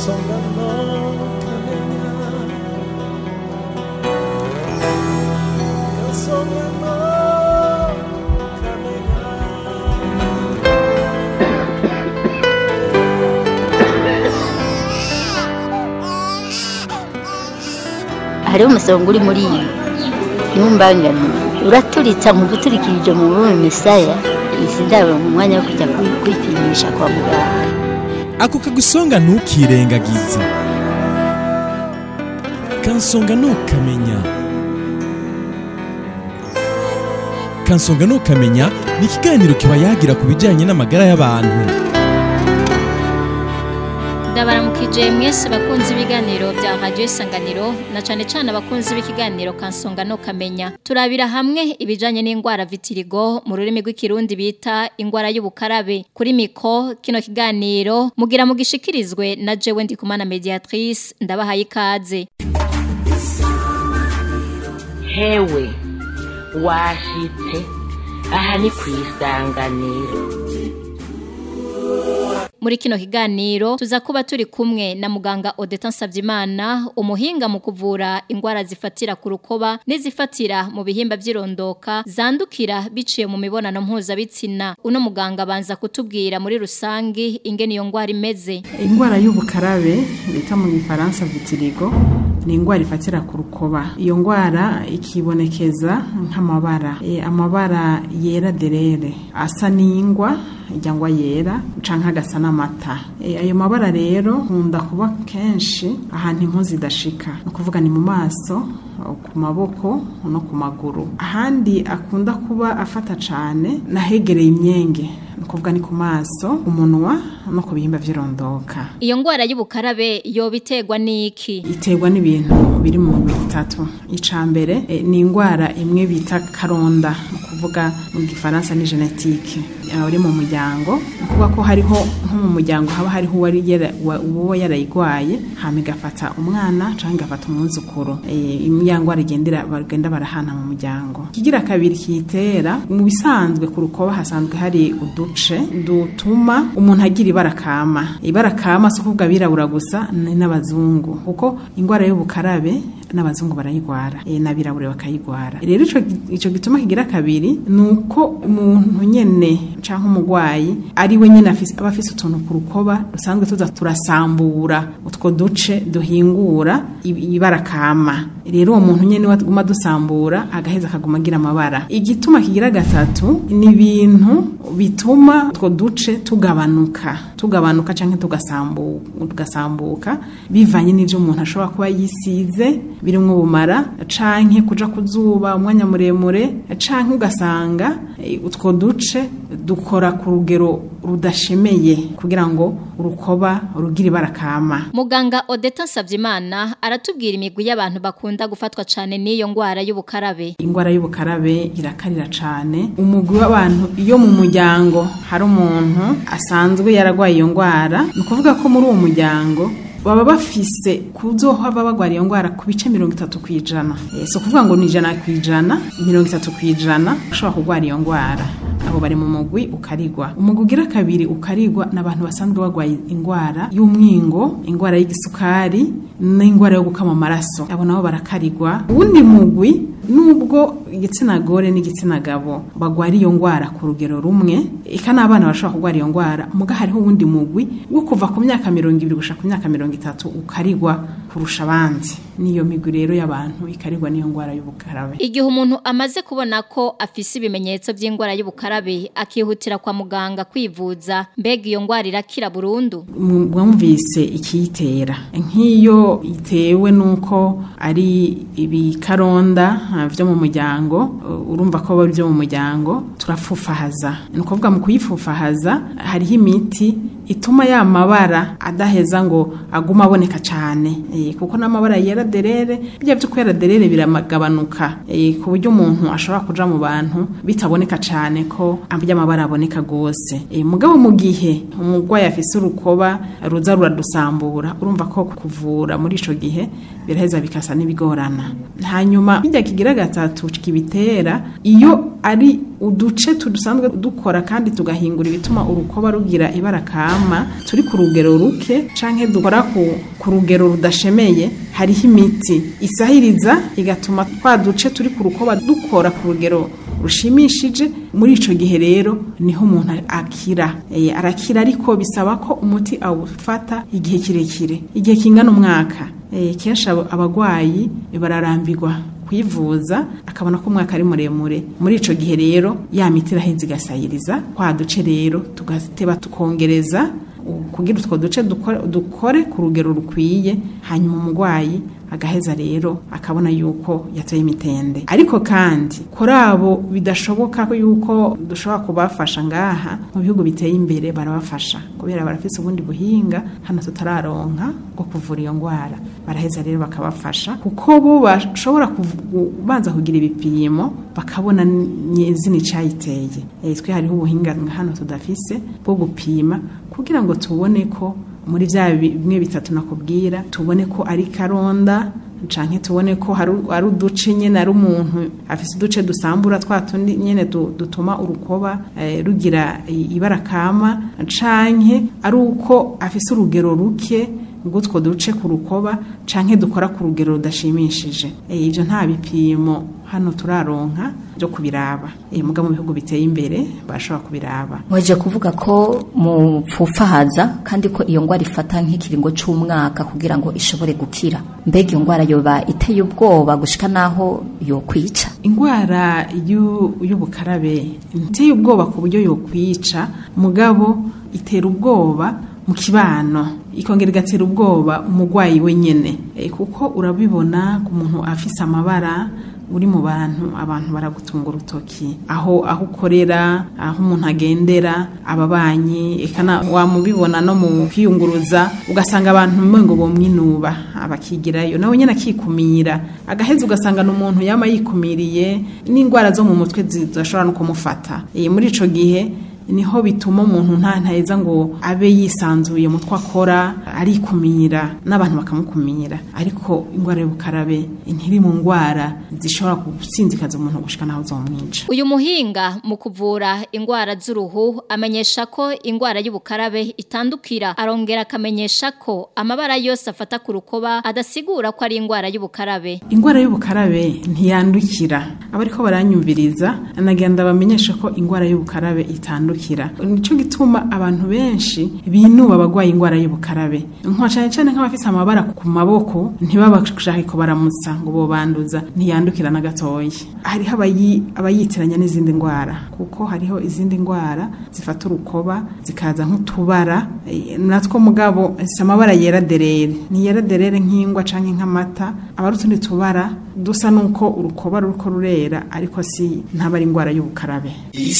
kansonga no kamenya kansonga no kamenya hariho umusonga uri muri iyi ntumbangane uraturitsa mu guturikirije mu bume misaya izi ndabo mu mwanya wo kujya kwi- kwipimisha kwa muganga ako kagusonga ntukirengagize kansonga ntukamenya kansonga ntukamenya ni ikiganiro kiba yagira ku bijyanye n'amagara y'abantu ndabaramukije mwese bakunzi ibiganiro bya radiyo isanganiro na cyane cyane abakunzi b'ikiganiro kansonga no kamenya turabira hamwe ibijyanye n'indwara vitirigo mu rurimi rw'ikirundi bita indwara y'ubukarabe kuri miko kino kiganiro mugira mugishikirizwe na jewe ndikumana mediatrice ndabahaye ikaze hewe washitse aha ni ku isanganiro muri kino kiganiro tuza kuba turi kumwe na muganga Odeta Nsavyimana umuhinga mu kuvura indwara zifatira ku rukoba n'izifatira mu bihimba by'irondoka zandukira biciye mu mibonano mpuzabitsina uno muganga banza kutubwira muri rusangi ingene iyo ndwara imeze indwara y'ubukarabe bita mu gifaransa vitirigo ni indwara ifatira ku rukoba iyo ndwara ikibonekeza nk'amabara e, amabara yera derere asa n'ingwa ijyangwa yera canke agasa n'amata e, ayo mabara rero nkunda kuba kenshi ahantu impu zidashika ni ukuvuga ni mu maso ku maboko no ku maguru ahandi akunda kuba afata cane nahegereye imyenge ni ukuvuga ni ku maso umunwa no ku bihimba vy'irondoka iyo ndwara y'ubukarabe yoba iterwa n'iki iterwa n'ibintu biri mu mubiri bitatu ica mbere eh, ni indwara imwe bita karonda ni ukuvuga mu gifaransa ni genetike uri mu muryango ni ukuvuga ko hariho nko mu muryango haba hariho uwari yara- wa- uwo yarayigwaye hama igafata umwana canke igafata umwuzukuru Eh, iya ndwara igendera bagenda barahana mu muryango ikigira kabiri kiyitera mu bisanzwe ku rukoba hasanzwe hari uduce dutuma umuntu agira ibara kama ibara kama si ukuvuga abirabura gusa ni n'abazungu kuko indwara y'ubukarabe n'abazungu barayigwara e, n'abirabure bakayigwara rero ico ico gituma kigira kabiri ni uko umuntu nyene canke umugwayi ari we nyene afise aba afise utuntu ku rukoba dusanzwe tuza turasambura utwo duce duhingura i- ibara kama rero uwo muntu nyene waguma dusambura agaheza akaguma agira amabara igituma kigira gatatu ni ibintu bituma utwo duce tugabanuka tugabanuka canke tugasambu- tugasambuka bivanye n'ivyo umuntu ashobora kuba yisize birimwo ubumara canke kuja ku zuba umwanya muremure canke ugasanga eh, utwo duce dukora ku rugero rudashemeye kugira ngo urukoba rugire ibara kama muganga Odeta Nsavyimana aratubwira imigwi y'abantu bakunda gufatwa cane n'iyo ndwara y'ubukarabe ingwara y'ubukarabe irakarira cane umugwi w'abantu iyo mu muryango hari umuntu asanzwe yaragwaye iyo ngwara ni ukuvuga ko muri uwo muryango baba bafise kuzohava bagwara iyo ngwara ku bice mirongo itatu ku ijana Eh, si ukuvuga ngo ni ijana ku ijana mirongo itatu ku ijana ushobora kurwara iyo ngwara abo bari mu mugwi ukarigwa umugwi ugira kabiri ukarigwa n'abantu basanzwe bagwaye ingwara y'umwingo ingwara y'igisukari n'ingwara yo gukama amaraso abo nabo barakarigwa uwundi mugwi nubwo igitsina gore n'igitsina gabo bagwara iyo ngwara ku rugero rumwe eka n'abana bashobora kurwara iyo ngwara muga hariho uwundi mugwi wo kuva ku myaka mirongo ibiri gushika ku myaka mirongo itatu ukarigwa kurusha abandi niyo migwi rero y'abantu ikarigwa n'iyo ngwara y'ubukarabe Igihe umuntu amaze kubona ko afise ibimenyetso by'indwara y'ubukarabe akihutira kwa muganga kwivuza mbega iyo ndwara irakira burundu mwumvise ikiyitera nk'iyo itewe n'uko ari ibikaronda ah, vyo mu muryango uh, urumva ko bari vyo mu muryango turafufahaza ni ukuvuga mu kuyifufahaza hariho imiti ituma ya mabara adaheza ngo aguma aboneka cane eh, kuko n'amabara yera derere bijya vyo kwera derere biramagabanuka eh, ku buryo umuntu ashobora kuja mu bantu bitaboneka cane ko ambya amabara aboneka gose eh, mugabo mu gihe umurwayi afise urukoba ruza ruradusambura urumva ko kuvura muri ico gihe biraheza bikasa n'ibigorana hanyuma bijya kigira gatatu kibitera iyo ari uduce dusanzwe dukora kandi tugahingura ibituma urukoba rugira ibara kama turi ku rugero ruke canke dukora ku, ku rugero rudashemeye hariho imiti isahiriza igatuma twa duce turi ku rukoba dukora ku rugero rushimishije muri ico gihe rero niho umuntu akira e, arakira ariko bisaba ko umuti awufata igihe kirekire igihe kingana umwaka e, kenshi abagwayi bararambirwa kwivuza akabona ko umwaka ari muremure muri ico gihe rero ya miti iraheza igasayiriza kwa duce rero tugateba tukongereza kugira utwo duce dukore, dukore ku rugero rukwiye hanyuma umurwayi agaheza rero akabona yuko yateye imitende ariko kandi kuri abo bidashoboka yuko dushobora kubafasha ngaha mu bihugu biteye imbere barabafasha kubera barafise ubundi buhinga hano tutararonka bwo kuvura iyo ndwara baraheza rero bakabafasha kuko bo bashobora kubanza kugira ibipimo bakabona nyezina icayiteye e, twe hariho ubuhinga hano tudafise bwo gupima kugira ngo tubone ko muri bya bimwe bitatu nakubwira tubone ko ari karonda canke tubone ko hari uduce nyene ari umuntu afise uduce dusambura twa tundi nyene dutuma urukoba eh, rugira ibara kama canke ari uko afise urugero ruke ngutwo duce ku rukoba canke dukora ku rugero rudashimishije e, ivyo nta bipimo hano turaronka byo kubiraba e, muga mu bihugu biteye imbere bashobora kubiraba mweje kuvuga ko mupfufahaza kandi ko iyo ngwara ifata nk'ikiringo c'umwaka kugira ngo ishobore gukira mbega iyo ngwara yoba iteye ubwoba gushika naho yokwica ingwara y'ubukarabe iteye ubwoba ku buryo yokwica mugabo itera ubwoba mu kibano ikongera igatera ubwoba umurwayi wenyene e, kuko urabibona ku muntu afise amabara uri mu bantu abantu baragutunga urutoki aho aho ukorera aho umuntu agendera ababanyi ekana wamubibona no mu kwiyunguruza ugasanga abantu mwengo bomwinuba abakigirayo nawe nyene akikumira agaheza ugasanga n'umuntu yama yikumiriye n'indwara zo mu mutwe zidashobora no kumufata e, muri ico gihe niho bituma umuntu nta ntaheza ngo abe yisanzuye mu two akora arikumira n'abantu bakamukumira ariko indwara y'ubukarabe ntiri mu ndwara zishobora gusinzikaza umuntu gushika naho zomwica uyu muhinga mu kuvura indwara z'uruhu amenyesha ko indwara y'ubukarabe itandukira arongera akamenyesha ko amabara yose afata ku rukoba adasigura ko ari indwara y'ubukarabe indwara y'ubukarabe ntiyandukira abariko baranyumviriza anagenda bamenyesha ko indwara y'ubukarabe itandukira nico gituma abantu benshi binuba abagwaye indwara y'ubukarabe nko cyane cyane nk'abafite amabara ku maboko ntibabashake ko baramutsa ngo bo banduza ntiyandukira na gatoya hariho abayitiranya n'izindi ndwara kuko hariho izindi ndwara zifata urukoba zikaza nk'utubara natwo mugabo si amabara yera derere ni yera derere nk'ingwa canke nk'amata aba ari utundi tubara dusa nuko urukoba ruriko rurera ariko si ntabari indwara y'ubukarabe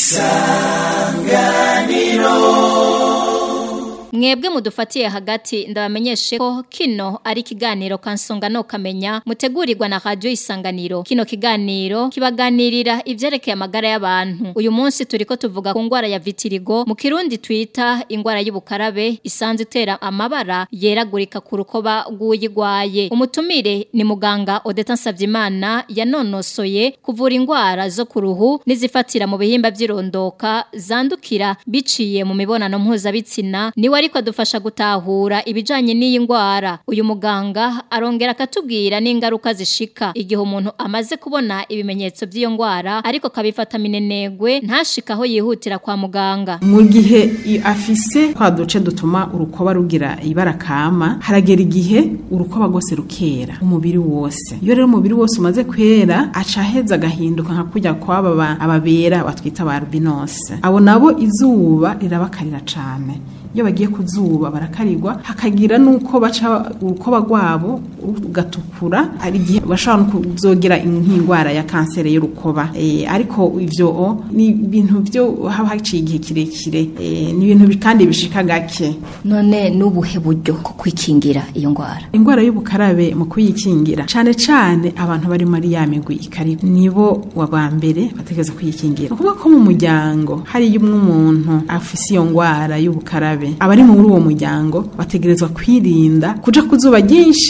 isanganiro mwebwe mudufatiye hagati ndabamenyeshe ko kino ari ikiganiro kansonga no kamenya mutegurirwa na radio isanganiro kino kiganiro kibaganirira ivyerekeye amagara y'abantu uyu munsi turiko tuvuga ku ngwara ya vitirigo mu kirundi twita ingwara y'ubukarabe isanzwe itera amabara yeragurika ku rukoba rw'uyigwaye umutumire ni muganga Odeta Savyimana yanonosoye kuvura ingwara zo ku ruhu n'izifatira mu bihimba vy'irondoka zandukira biciye mu mibonano mpuzabitsina niwe ariko adufasha gutahura ibijanye n'iyi ngwara uyu muganga arongera akatubwira n'ingaruka zishika igihe umuntu amaze kubona ibimenyetso by'iyo ngwara ariko kabifata minenegwe ntashika aho yihutira kwa muganga mu gihe afise twa duce dutuma urukoba rugira ibara kama haragera igihe urukoba rwose rukera umubiri wose iyo rero umubiri wose umaze kwera aca aheza agahinduka nka kujya kwaba ababera batwita ba albinose abo nabo izuba rirabakarira cane iyo bagiye kuzuba barakarirwa hakagira nuko baca urukoba rwabo rugatukura hari igihe bashobora no kuzogira nk'indwara ya kanseri y'urukoba e, ariko ivyo ni ibintu byo haba haciye igihe kirekire e, ni ibintu kandi bishika gake none n'ubuhe buryo ko kwikingira iyo ngwara indwara y'ubukarabe mu kuyikingira cane cane abantu bari muri ya migwi ikari nibo wa mbere bategereza kuyikingira ukuvuga ko mu muryango hari umwe umuntu afise iyo ngwara y'ubukarabe abari muri uwo muryango bategerezwa kwirinda kuja ku zuba ryinshi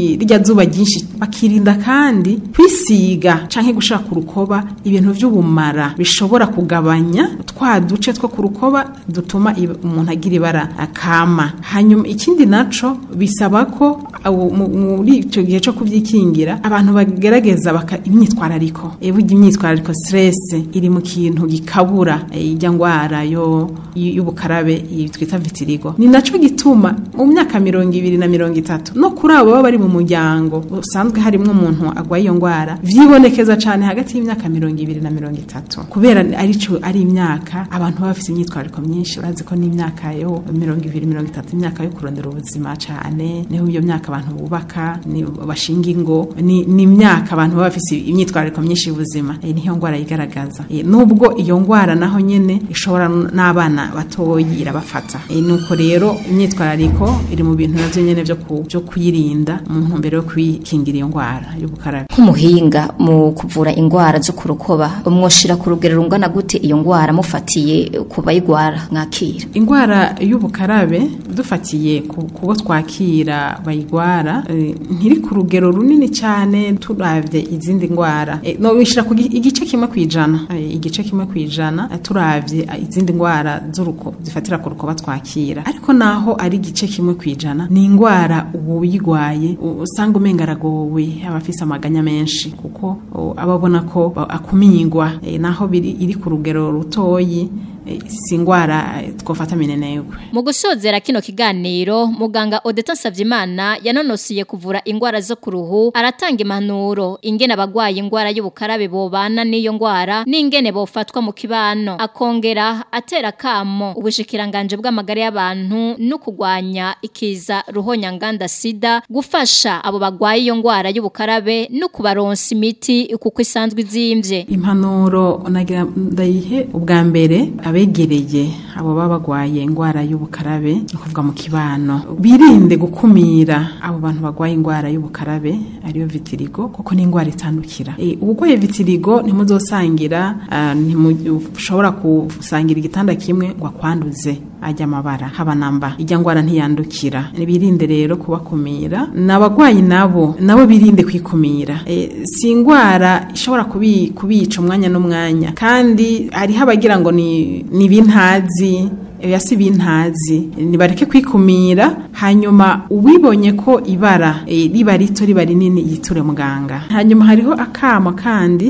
kuri rijya zuba ryinshi bakirinda kandi kwisiga canke gushaka ku rukoba ibintu vy'ubumara bishobora kugabanya twa duce two ku rukoba dutuma ib- umuntu agira ibara akama hanyuma ikindi naco bisaba ko awo- mu- muri icyo gihe cyo kubyikingira abantu bagerageza baka imyitwarariko e burya imyitwarariko stress iri mu kintu gikabura eh, ijya ngwara yo y- y'ubukarabe iyi twita vitirigo ni naco gituma mu myaka mirongo ibiri na mirongo itatu no kuri abo baba bari mu muryango usanzwe harimwo umuntu agwaye iyo ngwara vyibonekeza cane hagati y'imyaka mirongo ibiri na mirongo itatu kubera arico ari imyaka abantu baba bafite imyitwarariko myinshi urazi ko n'imyaka yo mirongo ibiri mirongo itatu imyaka yo kurondera ubuzima cane niho iyo myaka abantu bubaka ni bashinga ingo ni ni imyaka abantu baba bafite imyitwarariko myinshi y'ubuzima e, niyo ngwara yigaragaza e, nubwo iyo ngwara naho nyene ishobora n- n'abana batoyi irabafata e, nuko rero imyitwarariko iri mu bintu navyo nyene vyo ku- vyo kuyirinda mu ntumbero yo kwikingira iyo ngwara y'ubukarabe nk'umuhinga mu kuvura indwara zo ku rukoba mwoshira ku rugero rungana gute iyo ndwara mufatiye ku bayigwara mwakira ingwara y'ubukarabe dufatiye ku kubo twakira bayigwara eh, ntiri ku rugero runini cyane turavye izindi ngwara Eh, no wishira ku gi- igice kimwe kwijana Eh, igice kimwe kwijana eh, turavye eh, izindi ngwara z'uruko zifatira ku rukoba twakira ariko naho ari igice kimwe kwijana ni ingwara uyigwaye u- usanga umenga aragowe aba afise amaganya menshi kuko o, aba abona ko ba- akumigwa Eh, naho biri iri ku rugero rutoyi eh, si ingwara eh, twofata minenegwe Mu gusozera kino kiganiro muganga Odeta Savyimana yanonosiye kuvura ingwara zo ku ruhu aratanga impanuro ingene abagwaye ingwara y'ubukarabe bobana n'iyo ngwara n'ingene bofatwa mu kibano akongera atera kamo ubushikiranganje bw'amagara y'abantu no kugwanya ikiza ruhonya nganda sida gufasha abo bagwaye iyo ngwara y'ubukarabe no kubaronsa imiti kuko isanzwe izimvye impanuro nagira ndayihe ubwa mbere abegereye abo baba bagwaye ingwara y'ubukarabe ni ukuvuga mu kibano birinde gukumira abo bantu bagwaye ingwara y'ubukarabe ariyo vitirigo kuko ni ingwara itandukira e, ubugwaye vitirigo ntimuzosangira ah, ntimushobora gusangira igitanda kimwe ngo akwanduze ajya amabara haba namba ijya ngwara ntiyandukira birinde rero kubakumira n'abagwayi nabo nabo birinde kwikumira e, si ingwara ishobora kubi, kubica umwanya n'umwanya kandi hariho abagira ngo ni ni bintazi oya si bintazi nibareke kwikumira hanyuma uwibonye ko ibara e, riba rito riba rinini yiture muganga hanyuma hariho akamo kandi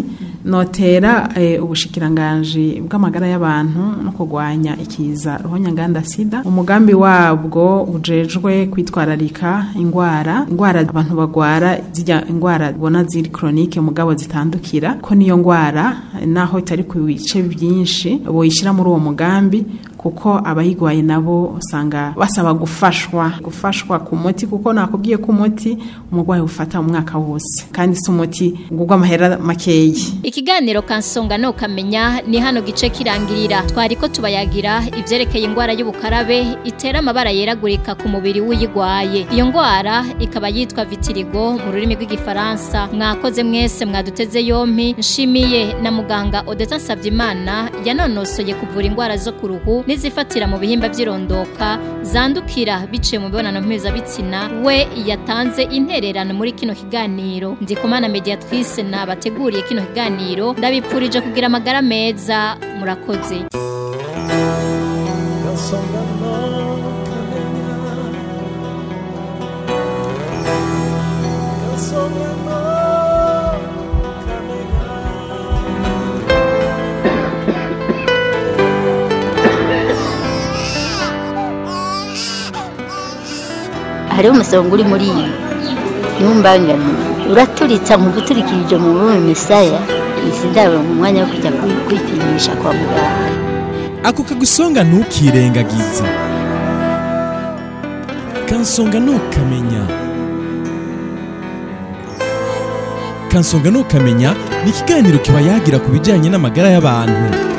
notera e, ubushikiranganje bw'amagara y'abantu no kurwanya ikiza ruhonyanganda sida umugambi wabwo ujejwe kwitwararika ingwara ingwara abantu bagwara zijya ingwara bona ziri chronique mugabo zitandukira ko niyo ngwara naho itari ku bice byinshi boyishira muri uwo mugambi kuko abayigwaye nabo usanga basaba gufashwa gufashwa ku muti kuko nakubwiye ko umuti umurwayi ufata mu mwaka wose kandi si umuti ugurwa amahera makeyi Ikiganiro kansonga no kamenya ni hano gice kirangirira twari ko tubayagira ivyerekeye ingwara y'ubukarabe itera amabara yeragurika ku mubiri w'uyigwaye iyo ngwara ikaba yitwa vitirigo mu rurimi rw'igifaransa mwakoze mwese mwaduteze yompi nshimiye na muganga Odeta Savyimana yanonosoye kuvura ingwara zo ku ruhu n'izifatira mu bihimba by'irondoka zandukira biciye mu mibonano mpuzabitsina we yatanze intererano muri kino kiganiro ndikumana mediatrice nabateguriye kino kiganiro ndabipfurije kugira amagara meza murakoze Kansonga no kamenya Kansonga no kamenya hariho umusonga uri muri iyi ntumbangane uraturitsa mu guturikirije mu rurimi misaya izi ndabo mu mwanya wo kujya kwi- kwipimisha kwa muganga ako kagusonga ntukirengagize kansonga ntukamenya kansonga ntukamenya ni ikiganiro kiba yagira ku bijyanye n'amagara y'abantu